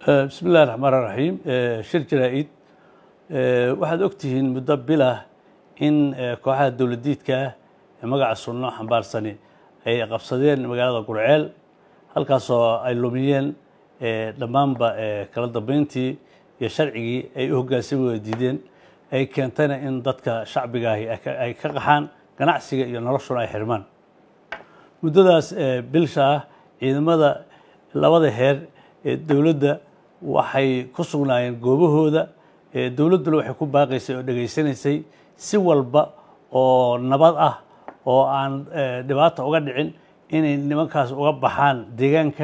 bismi illahi raxmaan raxiim shir jaraa-id waxaad ogtihiin muddo bilah in kooxaha dowladiidka ah ee magaca sunno xambaarsani ay qabsadeen magaalada gurceel halkaasoo ay lumiyeen dhammaanba kala dambeyntii iyo sharcigii ay u hoggaansami wada diideen ay keentayna in dadka shacbigaahi ay ka qaxaan ganacsiga iyo noloshuna ay xirmaan muddadaas bilsha ah ciidamada labada heer ee dowladda waxay ku sugnaayeen goobahooda dowladduna waxay ku baaqaysay oo dhegaysanaysay si walba oo nabad ah oo aan dhibaata uga dhicin inay nimankaas uga baxaan deegaanka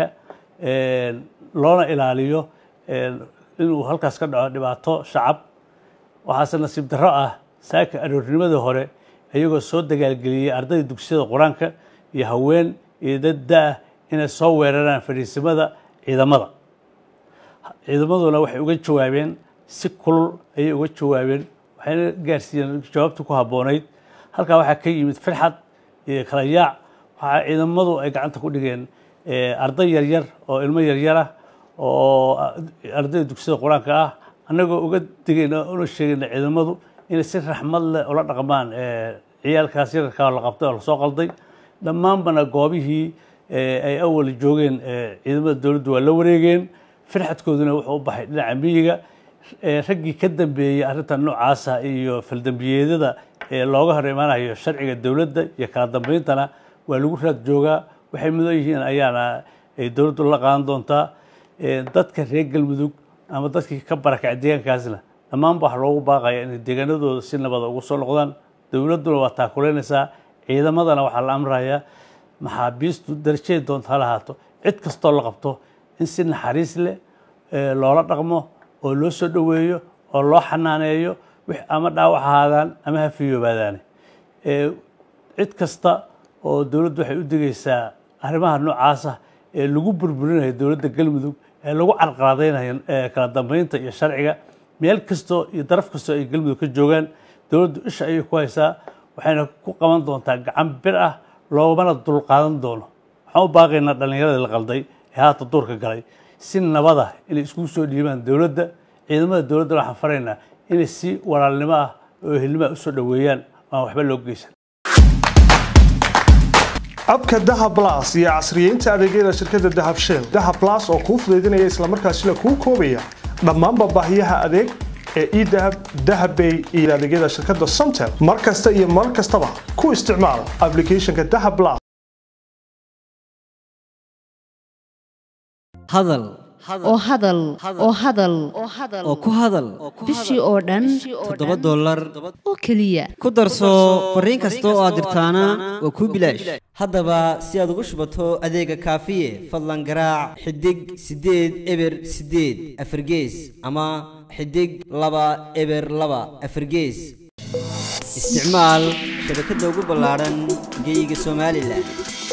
loona ilaaliyo inuu halkaas ka dhaco dhibaato shacab waxaase nasiib darro ah saaka aroornimadii hore iyagoo soo dagaalgeliyey ardayda dugsiyada qur-aanka iyo haween iyo dad da-ah inay soo weeraraan fadhiisimada ciidamada ciidamaduna waxay uga jawaabeen si kulul ayay uga jawaabeen waxayna gaarsiiyeen jawaabtii ku habboonayd halkaa waxaa ka yimid firxad iyo kala yaac waxaa ciidamadu ay gacanta ku dhigeen arday yaryar oo ilmo yaryar ah oo ardayda dugsiyada qur-aanka ah annagoo uga digayna una sheegayna ciidamadu inay si raxmad leh ula dhaqmaan ciyaalkaas yararkaa la qabtay oo lasoo qalday dhammaanbana goobihii ay awal joogeen ciidamada dowladdu waa la wareegeen firxadkooduna wuxuu u baxay dhinaca miyiga raggii ka dambeeyey arrintan noocaasa iyo faldambiyeedyada looga hor imaanayo sharciga dowladda iyo kala dambeyntana waa lagu raad joogaa waxay mudan yihiin ayaana ay dowladdu la qaadan doontaa dadka reer galmudug ama dadkii ka barakacay deegaankaasna dhammaanba waxa loogu baaqaya inay deegaanadooda si nabada ugu soo noqdaan dowladduna waa taakuleynaysaa ciidamadana waxaa la amrayaa maxaabiistu darajaday doonta ha lahaato cid kastoo la qabto in si naxariis leh loola dhaqmo oo loo soo dhoweeyo oo loo xanaaneeyo ama dhaawac ahaadaan ama ha fiyoobaadaane cid kasta oo dowladdu waxay u digaysaa arrimaha noocaasa ee lagu burburinayo dowladda galmudug ee lagu carqaladaynayo kala dambeynta iyo sharciga meel kastoo iyo daraf kastoo ay galmudug ka joogaan dowladdu isha ayay ku haysaa waxayna ku qaban doontaa gacan bir ah loomana dulqaadan doono waxaan u baaqaynaa dhallinyaradii la qalday ee haata duurka galay si nabada inay iskugu soo dhiibaan dowladda ciidamada dowladdana waxaan faraynaa inay si walaalnimo ah oo ehelnimaa usoo dhoweeyaan aan waxba loo geysan abka dahab blas iyo casriyeynta adeegyada shirkadda dahab shell dahab blas oo kuu fudaydinaya islamarkaasina kuu koobaya dhammaanba baahiyaha adeeg ee edahab dahabbay iyo adeegyada shirkadda somtel mar kasta iyo mar kastaba ku isticmaal applicationka dahab blas hadal oo hadal oo hadal oo ku hadal bishii oo dhan toddoba dollar oo keliya ku darso fariin kasta oo aad dirtaana waa kuu bilaash haddaba si aad ugu shubato adeega kaafiye fadlan garaac xidig siddeed eber siddeed afargees ama xidig laba eber laba afargees isticmaal shabakadda ugu ballaadhan geyga somalilan